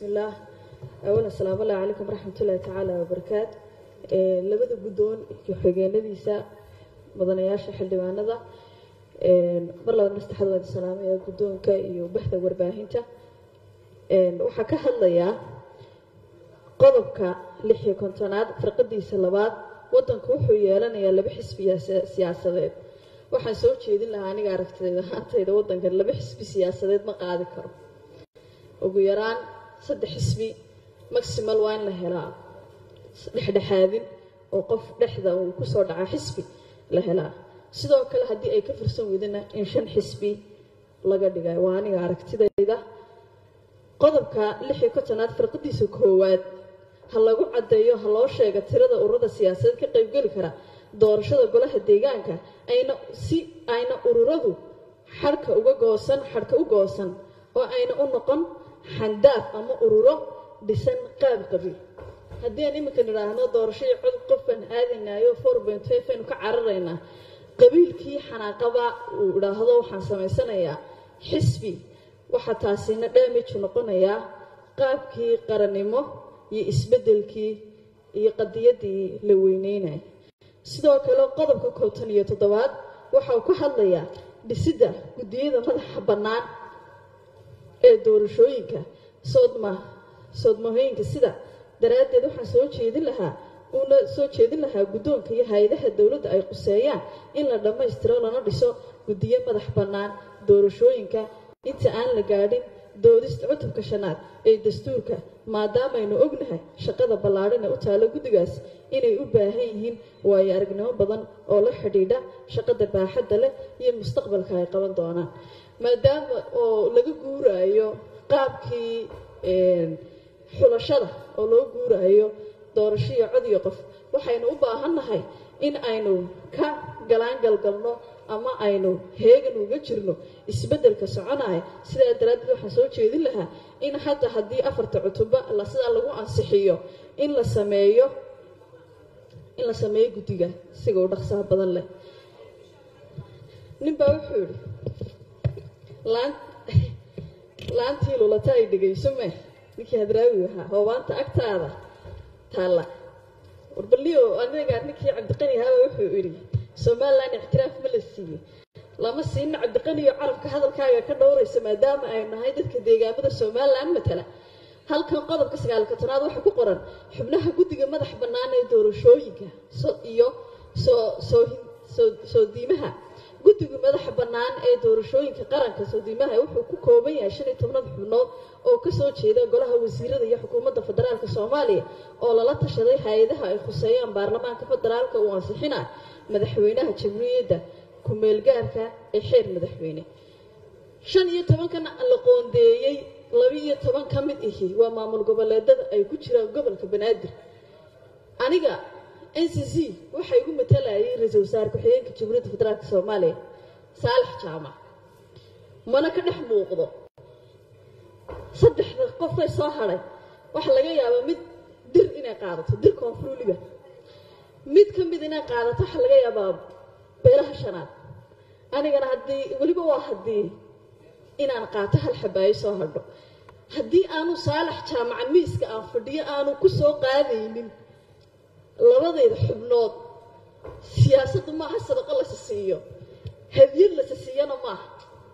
بسم الله أولا السلام الله عليكم ورحمة الله تعالى وبركاته ee labada guddoon iyo xigeenadiisa mudanayaasha xildhibaanada mar labadna saddexaad waad salaamaya guddoonka iyo bahda warbaahinta waxaa ka hadlayaa qodobka lix iyo kontonaad firqadiisa labaad waddanku wuxuu yeelanayaa laba xisbi siyaasadeed waxaan soo jeedin lahaa aniga aragtidayda haantayda waddankan laba xisbi siyaasadeed ma qaadi karo ugu yaraan saddex xisbi maximal waa in la helaa dhexdhexaadin oo qof dhexda uu kusoo dhaca xisbi la helaa sidoo kale haddii ay ka firsan weydana in shan xisbi laga dhigay waa aniga aragtidayda qodobka lix iyo kontonaad firqadiisa koowaad ha lagu caddeeyo ha loo sheega tirada ururada siyaasadeed ka qaybgeli kara doorashada golaha deegaanka ayna si ayna ururadu xadhka uga goosan xadhka u goosan oo ayna u noqon xandaaf ama ururo dhisan qaab qabiil haddii aan iminka nidhaahno doorashadii cod qofkan aadanayo four point five aynu ka cararaynaa qabiilkii xanaaqaba uu idhaahdo waxaan samaysanayaa xisbi waxaa taasina damage noqonayaa qaabkii qarannimo iyo isbeddelkii iyo qadiyaddii la weyneynaya sidoo kale qodobka kootan iyo toddobaad waxa uu ka hadlayaa dhisidda guddiyada madaxa bannaan ee doorashooyinka soodma soodmahooyinka sida daraaddeed waxaan soo jeedin lahaa uuna soo jeedin lahaa guddoonka iyo hay-adaha dowladda ay quseeyaan in la dhammaystiro lana dhiso guddiyo madax bannaan doorashooyinka inta aan la gaadhin doodista cutubka shanaad ee dastuurka maadaamaynu ognahay shaqada ballaadhan ee u taalo guddigaas inay u baahan yihiin waayo aragnimo badan oo la xidhiidha shaqada baaxadda leh iyo mustaqbalka ay qaban doonaan maadaama oo laga guuraayo qaabkii xulashada oo loo guuraayo doorasho iyo cod iyo qof waxaynu u baahannahay in aynu ka galaangalgalno ama aynu heegan uga jirno isbeddelka soconaya sidaa daraaddeed waxaan soo jeedin lahaa in hadda haddii afarta cutuba sidaa lagu ansixiyo in la sameeyo in la sameeyo guddiga siga u dhaqsaha badan leh ninbaa wuxuu yidhi laan laantii lulata ay dhegayso meh ninkii hadraawi ahaa hoobaanta agtaada taalla warbaliyo aniga ninkii cabdiqani ahaaba wuxuu idhi somalilan ictiraaf ma la siiyey lama siina cabdiqaniyo carabka hadalkaaga ka dhowraysa maadaama ay nahay dadka deegaamada somalilan matala halkan qodobka sagaal kontonaad waxaa ku qoran xubnaha guddiga madax bannaan ee doorashooyinka iyo soo diimaha guddiga madaxa bannaan ee doorashooyinka qaranka soodiimaha wuxuu ku kooban yahay shan iyo tobnad xubnood oo kasoo jeeda golaha wasiirada iyo xukuumadda federaalk soomaaliya oo lala tashaday hay-adaha ay khuseeyaan baarlamaanka federaalka uu ansixina madaxweynaha jamhuuriyadda ku-meelgaarka ee xeer madaxweyne shan iyo tobankan la qoondeeyey laba iyo toban ka mid ihi waa maamul goboleedada ay ku jiraan gobolka banaadir aniga n c c waxaa igu matalayay ra-iisul wasaare ku-xigeenka jamhuuriyadda federaalk soomaaliya saalax jaamac mana ka dhex muuqdo saddexda qofay soo hadhay waxaa laga yaabaa mid dir inay qaadato dir koonfuruliga mid ka mid inay qaadato waxaa laga yaabaa beelaha shanaad anigana haddii weliba waa haddii inaan qaato hal xabaayo soo hadho haddii aanu saalax jaamaca miiska aan fadhiyo aanu ku soo qaadaynin labadayda xubnood siyaasaddu maaha sadaqo lasa siiyo hadiyad lasa siiyana maaha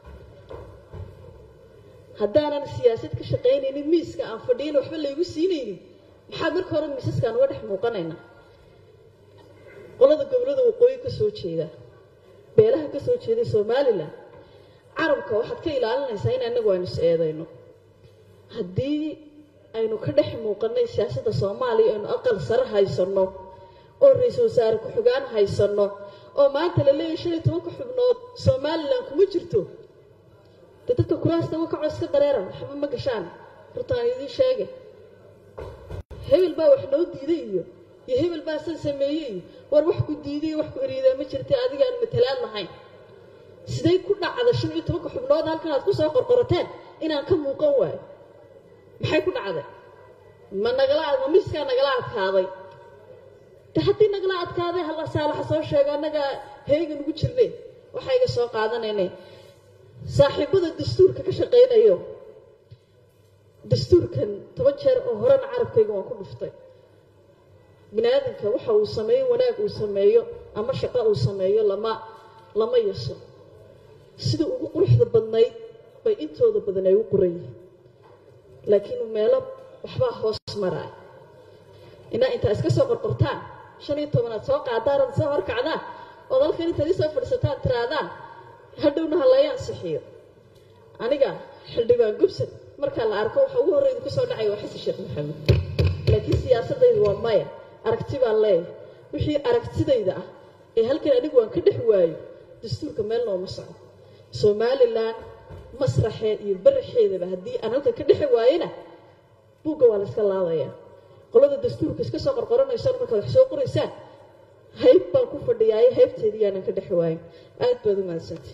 haddaanan siyaasad ka shaqaynaynin miiska aan fadhiyana waxba laygu siinaynin maxaa marka hore miisaskaan uga dhex muuqanaynaa qolada gobolada waqooyi ka soo jeeda beelaha ka soo jeeday somalilan carabka waxaad ka ilaalinaysaa in anagu aynu is eedayno haddii aynu ka dhex muuqanay siyaasadda soomaaliya aynu aqal sare haysanno oo ra-iisul wasaare ku-xigaan haysanno oo maanta la leeyahay shan iyo tobanka xubnood somalilan kuma jirto dee dadka kuraasta wakaco iska dareera waxba ma gashaan hortaan idiin sheege hebel baa wax noo diiday iyo iyo hebel baa san sameeyey iyo war wax ku diiday iyo wax ku eriidaa ma jirta adigaan matalaad lahayn siday ku dhacda shan iyo tobanka xubnood halkan aad kusoo qorqorateen inaan ka muuqan waayo maxay ku dhacday ma nagala ma miiskaa nagala adkaaday de haddii nagala adkaaday halla saalaxa soo sheego annagaa heegan ugu jirne waxayga soo qaadanayne saaxiibada dastuurka ka shaqaynayo dastuurkan toban jeer oo horena carabkayga waan ku dhuftay bini aadamka waxa uu sameeyo wanaag uu sameeyo ama shaqo uu sameeyo lama lama yaso sida ugu quruxda badnayd bay intooda badan ay u qoran yihiin laakiin meelo waxbaa hoos maraa inaa intaa iska soo qorqortaan shan iyo tobanaad soo qaadaan ood soo horkacdaan ood halkan intaad isoo fadhiisataan tiraadaan hadhowna ha laga ansixiyo aniga xildhibaan gubsan markaa la arko waxa ugu horreyda ka soo dhacaya waa xasan sheekh maxamed laakiin siyaasadaydu waa maya aragti baan leeyahay wixii aragtidayda ah ee halkan anigu waan ka dhex waayo dastuurka meel nooma soco somalilan masraxeed iyo baraxeedaba haddii aan halkan ka dhex waayena buugga waa la iska laadayaa qolada dastuurka iska soo qorqoranaysaan markaad wax soo qoraysaan hayb baan ku fadhiyaayo haybteedii yaanan ka dhex waayin aad baad u mahadsantay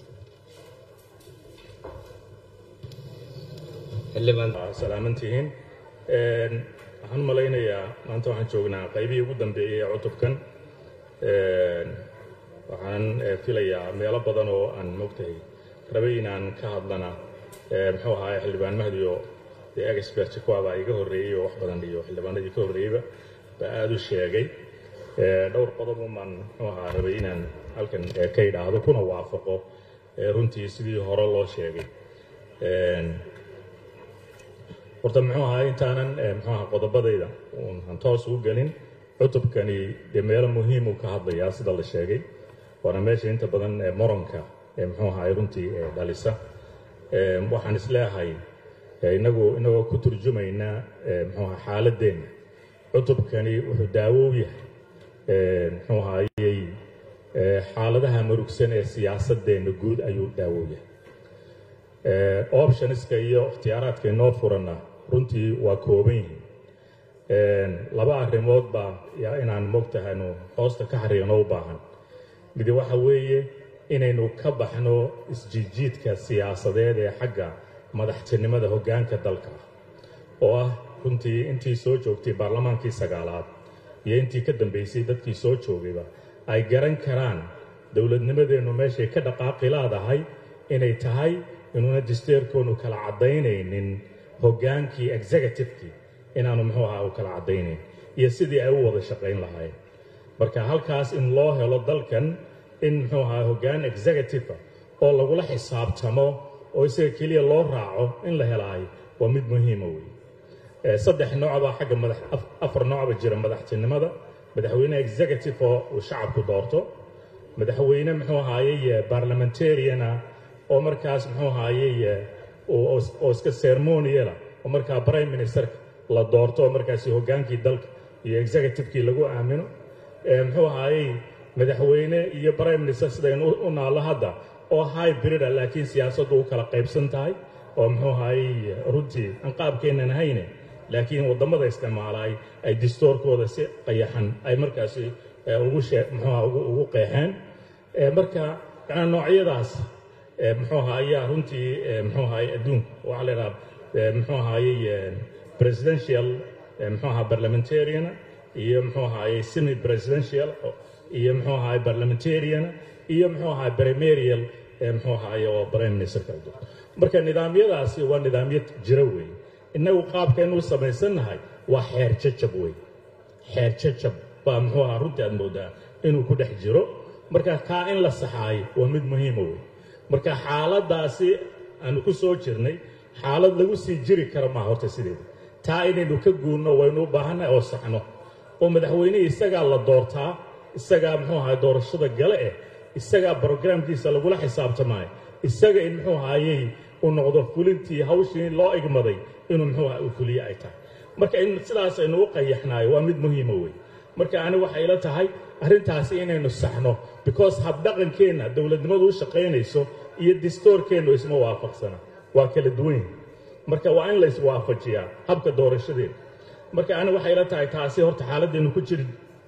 xildhibaan salaamantihiin waxaan u malaynayaa maanta waxaan joognaa qaybihii ugu dambeeyey ee cutubkan waxaan filayaa meelo badan oo aan mogtahay rabay inaan ka hadlana muxuu ahaa xildhibaan mahdiyo dee expert kuwaabaa iga horreeyey oo wax badan iyo xildhibaanadii ka horreeyeyba baa aada u sheegay dhowr qodob umaan muxuu ahaa rabay inaan halkan ka idhaahdo kuna waafaqo runtii sidii hore loo sheegay horta muxuu ahaa intaanan muxuu ahaa qodobadayda aan toos u gelin cutubkani dee meelo muhiim uu ka hadlayaa sida la sheegay waana meesha inta badan moronka muxuu ahaa runtii dhalisa waxaan isleeyahay inagu inagoo ku turjumayna muxuu ahaa xaaladeenna cutubkani wuxuu daawo u yahay muxuu ahaayey xaaladaha murugsan ee siyaasadeenna guud ayuu daawo u yahay optionska iyo ikhtiyaaraadka inoo furanna runtii waa kooban yihiin laba arrimood baa yaa inaan mogtahaynu hoosta ka xariirno u baahan midi waxa weeye inaynu ka baxno isjiidjiidka siyaasadeed ee xagga madaxtinimada hoggaanka dalka oo ah runtii intii soo joogtay baarlamaankii sagaalaad iyo intii ka dambaysay dadkii soo joogayba ay garan karaan dowladnimadeennu meeshay ka dhaqaaqi laadahay inay tahay inuuna disteerkoonu kala caddaynaynin hoggaankii executivekii inaanu muxuu ahaa u kala caddaynayn iyo sidii ay u wada shaqayn lahaayeen marka halkaas in loo helo dalkan in muxuu ahaa hoggaan executive oo lagula xisaabtamo oo isaga keliya loo raaco in la helaayo waa mid muhiima wey saddex noocbaa xagga madax afar noocba jira madaxtinimada madaxweyne executive oo uu shacabku doorto madaxweyne muxuu ahaayey barlamentariana oo markaas muxuu ahaayey oo iska ceremoniala oo markaa prime ministerka la doorto oo markaasi hoggaankii dalka iyo executivekii lagu aamino muxuu ahaayey madaxweyne iyo prime minister sidaynu u naallo hadda oo hybrida laakiin siyaasaddu u kala qaybsan tahay oo muxuu ahaayey runtii aan qaabkeennan hayne laakiin waddamada isticmaalaay ay distoorkooda si qayaxan ay markaasi ugu shee muxuuaha ugu qeexeen marka yanaa noocyadaas muxuu ahaa ayaa runtii muxuu ahaay adduunka waxaa la idhaha muxuu ahaayey presidential muxuu ahaa parliamentarian iyo muxuu ahaayey semi presidential iyo muxuu ahaay parliamentarian iyo muxuu ahaay primarial muxuu ahaay oo prime minister kala duwan marka nidaamyadaasi waa nidaamyo jiro weey innagu qaabkaynu u samaysannahay waa xeer jajab wey xeer jajab baa muxuu ahaa runtii aad moodaa inuu ku dhex jiro marka kaa in la saxaayo waa mid muhiima wey marka xaaladdaasi aanu ku soo jirnay xaalad lagu sii jiri kara maa horta sideeda taa inaynu ka guurno waynu u baahannahay oo saxno oo madaxweynihii isagaa la doortaa isagaa muxuu ahaay doorashada gale eh isagaa brograamkiisa lagula xisaabtamaayo isaga in muxuu ahaayey uu noqdo fulintii hawshii loo igmaday inuu muxuu aha uu fuliye ay tahay marka in sidaas aynu u qayaxnaayo waa mid muhiima wey marka ani waxay ila tahay arrintaasi inaynu saxno because habdhaqankeenna dowladnimadu u shaqaynayso iyo distoorkeennu isma waafaqsana waa kala duwan yihin marka waa in la iswaafajiyaa habka doorashadeena marka ani waxay ila tahay taasi horta xaaladdeenu ku jiri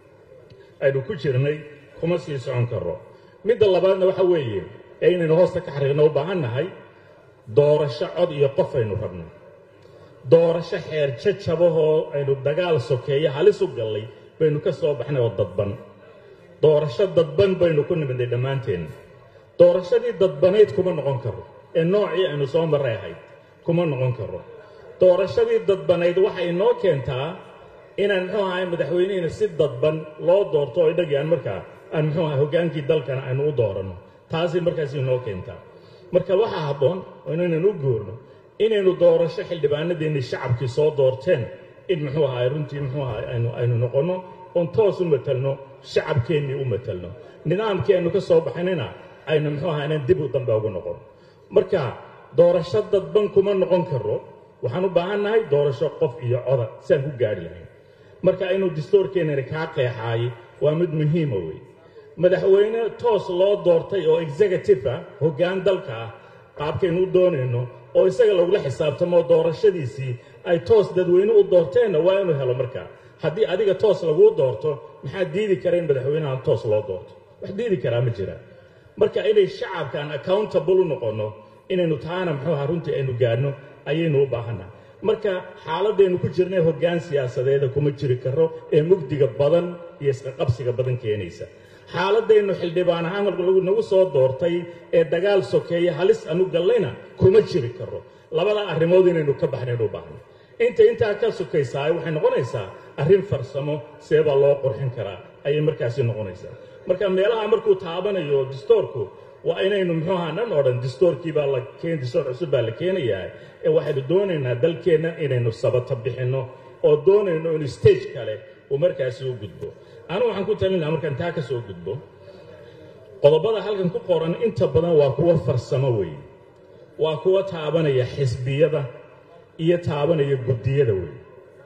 aynu ku jirnay kuma sii socon karro midda labaadna waxa weeye ee inaynu hoosta ka xariirno u baahan nahay doorasho cod iyo qof aynu rabno doorasho xeer jajabahoo aynu dagaal sokeeyo halis u gallay baynu ka soo baxnay oo dadban doorasho dadban baynu ku nimidnay dhammaanteenna doorashadii dadbanayd kuma noqon karo ee noocii aynu soo marray ahayd kuma noqon karo doorashadii dadbanayd waxay inoo keentaa inaan muxuu ahay madaxweynehina si dadban loo doorto oo idhagii aan markaa aan muxuu ahay hoggaankii dalkana aynu u dooranno taasay markaas inoo keentaa marka waxaa habboon oo inaynan u goorno inaynu doorasho xildhibaanadeennii shacabkii soo doorteen in muxuu ahay runtii muxuu ahay aynu aynu noqonno oon toos u matalno shacabkeennii u matalno nidaamkii aynu ka soo baxnayna aynu muxuu ahay inaan dib u dambe ugu noqon marka doorasho dadban kuma noqon karo waxaan u baahan nahay doorasho qof iyo coda si aan ku gaadhi lahayn marka inuu distoorkeennani kaa qeexaay waa mid muhiima wey madaxweyne toos loo doortay oo executive ah hoggaan dalka ah qaabkaynu u doonayno oo isaga lagula xisaabtamo doorashadiisii ay toos dadweyne u doorteenna waa inuu helo markaa haddii adiga toos laguu doorto maxaa diidi kara in madaxweynahan toos loo doorto wax diidi karaa ma jiraan marka inay shacabkaan accountable u noqonno inaynu taana muxuu aha runtii aynu gaadhno ayaynu u baahannaha marka xaaladaynu ku jirnay hoggaan siyaasadeeda kuma jiri karo ee mugdiga badan iyo isqaqabsiga badan keenaysa xaaladaynu xildhibaan ahaan nagu soo doortay ee dagaal sokeeye halis anu gallayna kuma jiri karo labada arrimood inaynu ka baxnayn u baahno inta intaa ka sokaysaa waxay noqonaysaa arrin farsamo seebaa loo qurxin karaa ayay markaasi noqonaysaa marka meelaha markuu taabanayo distoorku waa inaynu muxuu ahaa dhan odhan distoorkii baa la keen distoor cusub baa la keenayaa ee waxaynu doonaynaa dalkeenna inaynu sabata bixinno oo doonayno in stage kale uu markaasi u gudbo anigu waxaan ku talin lahaa markaan taa ka soo gudbo qodobada halkan ku qoran inta badan waa kuwo farsamo weeye waa kuwo taabanaya xisbiyada iyo taabanaya guddiyada weeye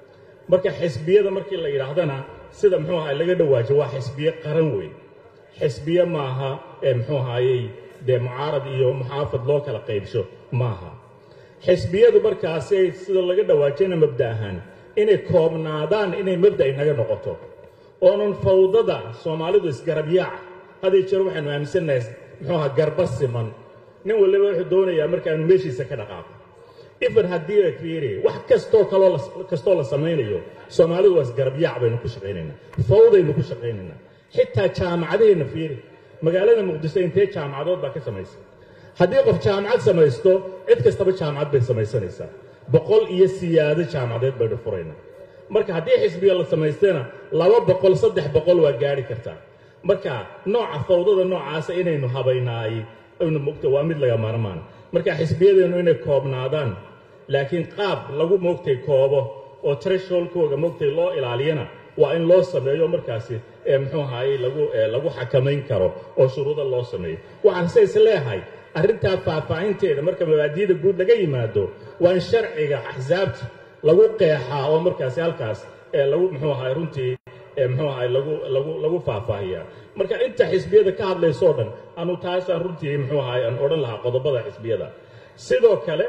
marka xisbiyada markii la yidhaahdana sida muxuu ahay laga dhawaajo waa xisbiye qaran weeye xisbiye maaha ee muxuu ahaayey dee mucaarad iyo muxaafad loo kala qaybsho maaha xisbiyadu markaasi sida laga dhawaajayna mabda ahaan inay koobnaadaan inay mabda inaga noqoto oonan fawdada soomaalidu isgarabyaaca haday jeer waxaynu aaminsannahay muxuu ahaa garba siman nin waliba wuxuu doonayaa markaanu meeshiisa ka dhaqaaqo ifan haddii la fiiri wax kastoo kaloo kastoo la samaynayo soomaalidu waa isgarabyaac baynu ku shaqaynaynaa fawdaynu ku shaqaynaynaa xitaa jaamacadaheenna fiiri magaalada muqdiso intee jaamacadood baa ka samaysan haddii qof jaamacad samaysto cid kastaba jaamacad bay samaysanaysaa boqol iyo siyaado jaamacadeed baynu furaynaa marka haddii xisbiga la samaystana laba boqol saddex boqol waa gaadhi kartaa marka nooca fawdada noocaasa inaynu habaynaay aynu mogta waa mid laga maarmaan marka xisbiyadeennu inay koobnaadaan laakiin qaab lagu moogtay koobo oo tresholkooga moogtay loo ilaaliyana waa in loo sameeyo markaasi ee muxuu ahaayey lagu lagu xakamayn karo oo shuruuda loo sameeyo waxaan se is leehay arrintaa faahfaahinteeda marka mabaadiyada guud laga yimaado waa in sharciga axsaabta lagu qeexaa oo markaasi halkaas ee lagu muxuu ahaay runtii ee muxuu ahaay lagu lagu lagu faahfaahiyaa marka inta xisbiyada ka hadlaysoo dhan anu taasaan runtii muxuu ahaay aan odhan lahaa qodobada xisbiyada sidoo kale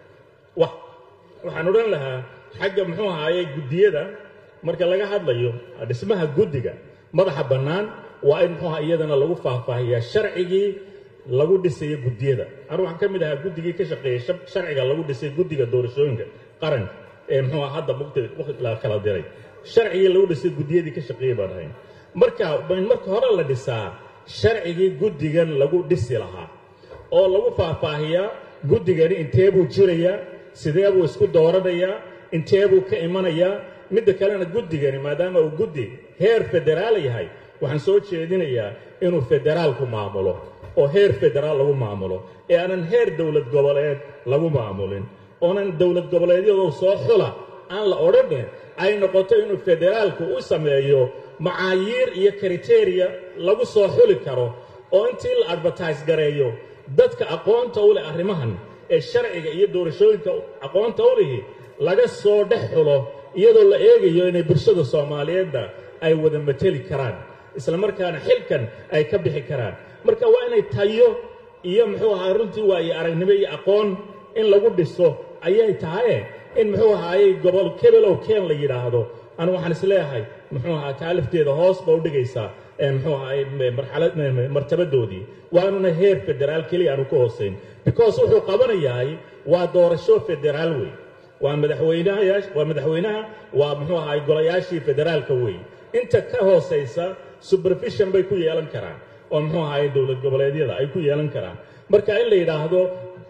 wa waxaan odhan lahaa xagga muxuu ahaayey guddiyada marka laga hadlayo dhismaha guddiga madaxa bannaan waa in muxuu aha iyadana lagu faahfaahiyaa sharcigii lagu dhisayo guddiyada anu waxaan ka mid ahaa guddigii ka shaqeeyey sharciga lagu dhisay guddiga doorashooyinka qaranka ee muxuu hadda mugta la kala diray sharcigii lagu dhisay guddiyadii ka shaqeeyey baan ahayn marka in marka hore la dhisaa sharcigii guddigan lagu dhisi lahaa oo lagu faahfaahiyaa guddigani intee buu jirayaa sidee buu isku dooranayaa intee buu ka imanayaa midda kalena guddigani maadaama uu guddi heer federaal yahay waxaan soo jeedinayaa inuu federaalku maamulo oo heer federaal lagu maamulo ee aanan heer dowlad goboleed lagu maamulin oonan dowlad goboleedyadoo soo xula aan la odhanin ay noqoto inuu federaalku u sameeyo macaayiir iyo kriteria lagu soo xuli karo oo intii la advertise gareeyo dadka aqoonta u leh arrimahan ee sharciga iyo doorashooyinka aqoonta u lihi laga soo dhex xulo iyadoo la eegayo inay bulshada soomaaliyeedda ay wada mateli karaan isla markaana xilkan ay ka bixi karaan marka waa inay tayo iyo muxuu ahaa runtii waaye aragnimo iyo aqoon in lagu dhiso ayay tahaye in muxuu ahaayey gobol kebelow keen la yidhaahdo anu waxaan is leeyahay muxuu ahaa kaalifteeda hoos ba u dhigaysaa muxuu ahaayey marxalad martabadoodii waanuna heer federaal keliya aanu ka hoosayn because wuxuu qabanayahay waa doorasho federaal wey waa madaxweynaha waa madaxweynaha waa muxuu ahaay golayaashii federaalka wey inta ka hoosaysa supervision bay ku yeelan karaan oo muxuu ahaay dowlad goboleedyada ay ku yeelan karaan marka in la yidhaahdo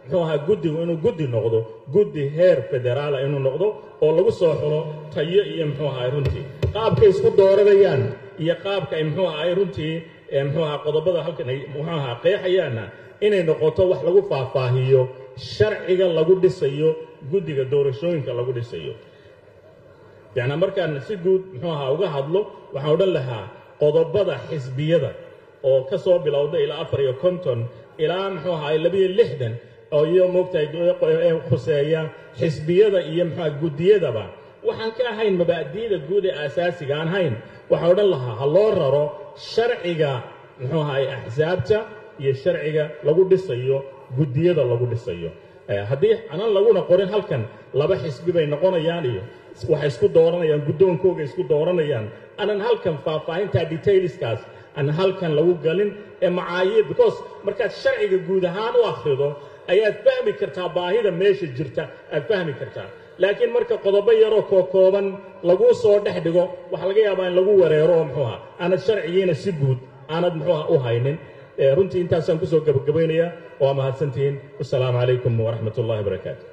muxuu ahaa guddigu inuu guddi noqdo guddi heer federaala inuu noqdo oo lagu soo xulo tayo iyo muxuu ahaa runtii qaabkay isku dooranayaan iyo qaabka ay muxuu ahaa runtii muxuu ahaa qodobada halkan ay muxuu ahaa qeexayaanna inay noqoto wax lagu faahfaahiyo sharciga lagu dhisayo guddiga doorashooyinka lagu dhisayo yacnaa markaan si guud muxuu ahaa uga hadlo waxaan odhan lahaa qodobada xisbiyada oo ka soo bilowda ilaa afar iyo konton ilaa muxuu ahaa labiyo lixdan oo iyo moogtahay khuseeya xisbiyada iyo muxuu guddiyadaba waxaan ka ahayn mabaadi'da guud ee aasaasiga aan hayn waxaan odhan lahaa ha loo raro sharciga muxuu ahaay axsaabta iyo sharciga lagu dhisayo guddiyada lagu dhisayo haddii anan laguna qorin halkan laba xisbi bay noqonayaan iyo waxay isku dooranayaan guddoonkooga isku dooranayaan anan halkan faahfaahinta detailskaas aan halkan lagu galin ee macaayiir because markaad sharciga guud ahaan u akhrido ayaad fahmi kartaa baahida meesha jirta aad fahmi kartaa laakiin marka qodobo yaroo kookooban laguu soo dhex dhigo waxaa laga yaabaa in lagu wareero oo muxuu aha aanad sharcigiina si guud aanad muxuuha u haynin runtii intaasaan kusoo gabagabaynayaa waa mahadsantihiin wasalaamu calaykum waraxmat ullahi barakaatu